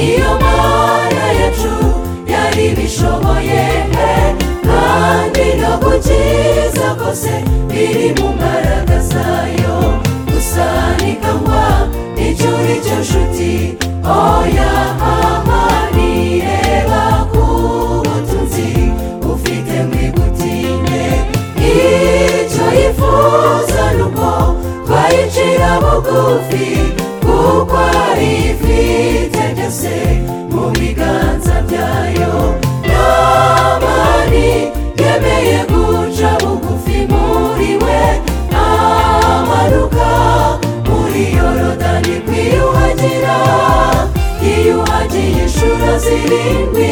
iyo mana yacu yari ibishoboye pe kandi no gukiza kose biri mu mbaraga zayo gusa ni kangwa nicyo uri cyo nshuti oya aha nireba ku butunzi ufite mu igutinde icyo yifuza ni uko twayicira bugufi kuko ari ifite byose mu biganza byayo namani yemeye guca bugufi muri we amanuka muri yorodani kwiyuhagira yiyuhagiye inshuro zirindwi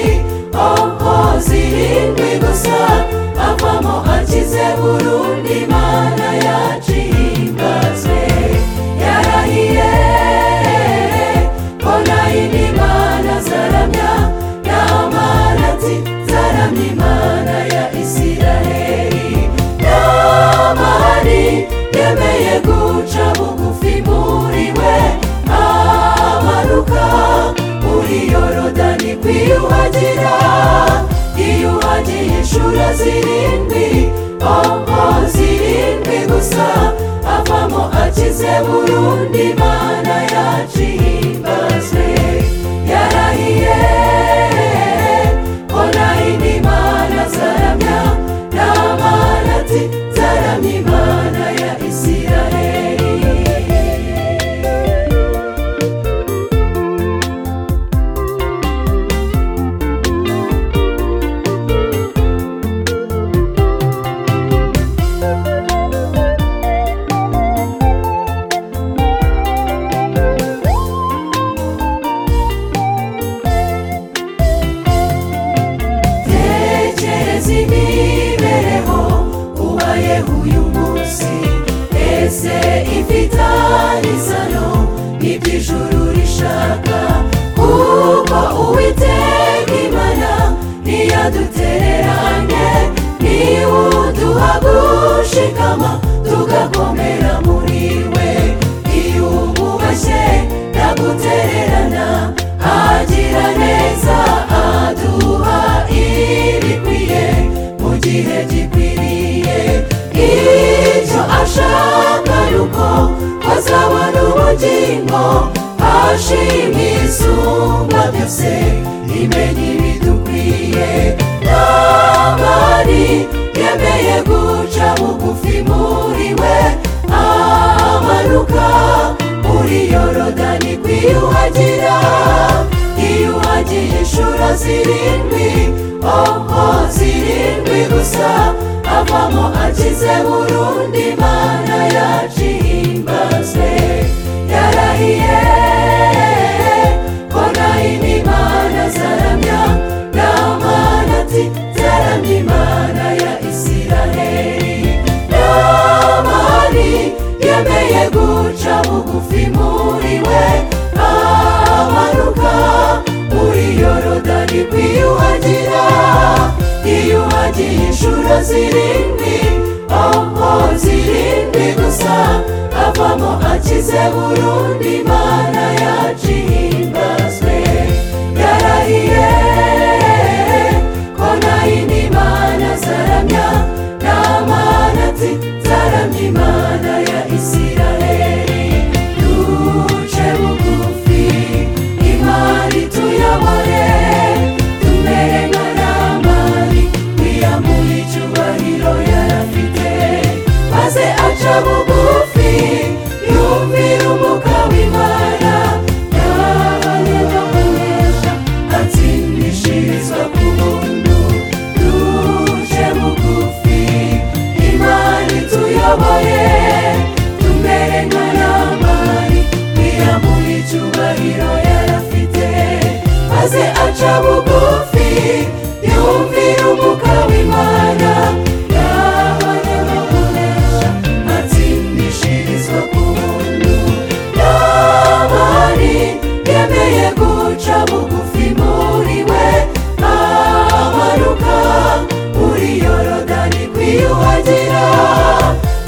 oho zirindwi gusa avamo akize burundu imana yacimbazwe yarahiye kona imana zaramya n'amanati zaramya imana ya isiraheli n'amani yemeye guca bugufi muri we amanuka muri yorodani kwiyuhagira yiyuhagiye inshuro zirindwi oho zirindwi gusa avamo akize burundu imana yacimbazwe yarahiye kona imana zaramya n'amanati zaramya imana ya isiraheli tekereza imibereho ubayeho uyu munsi ese ifitanye isano n'iby'ijuru rishaka kuko uwiteka imana ntiyadutereranye niwe uduha gushikama tugakomera muri we iyo umubashye ntagutererana agira neza aduha ibikwiye mu gihe gikwiriye icyo ashaka ni uko azabona ubugingo ashima isumba byose imenya ibidukwiye namani yemeye guca bugufi muri we amanuka muri yorodani kwiyuhagira yiyuhagiye inshuro zirindwi oho zirindwi gusa avamo akize burundu imana yacimbazwe yarahiye kona imana zaramya n'amanati zaramya imana ya isiraheli n'amani yemeye guca bugufi muri we amanuka muri yorodani kwiyuhagira yiyuhagiye inshuro zirindwi oho zirindwi gusa avamo akize burundu imana yacimbazwe yarahiye kona imana zaramya n'amanati zaramya imana ya isiraheli duce bugufi imari tuyobore tumere nka namani wiyamuha icyubahiro yarafite maze aca bugufi yumvira umuka w'imana yabayoboresha atsindishirizwa ku buntu duje bugufi imana ituyoboye tumere nka namani wiyamuha icyubahiro yarafite maze aca bugufi yumvira umuka w'imana yabayoboresha atsindishirizwa ku buntu namani yemeye guca bugufi muri we amanuka muri yorodani kwiyuhagira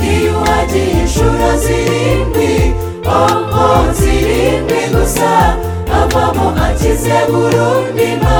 yiyuhagiye inshuro zirindwi oho zirindwi gusa avamo akize bose burumbi ma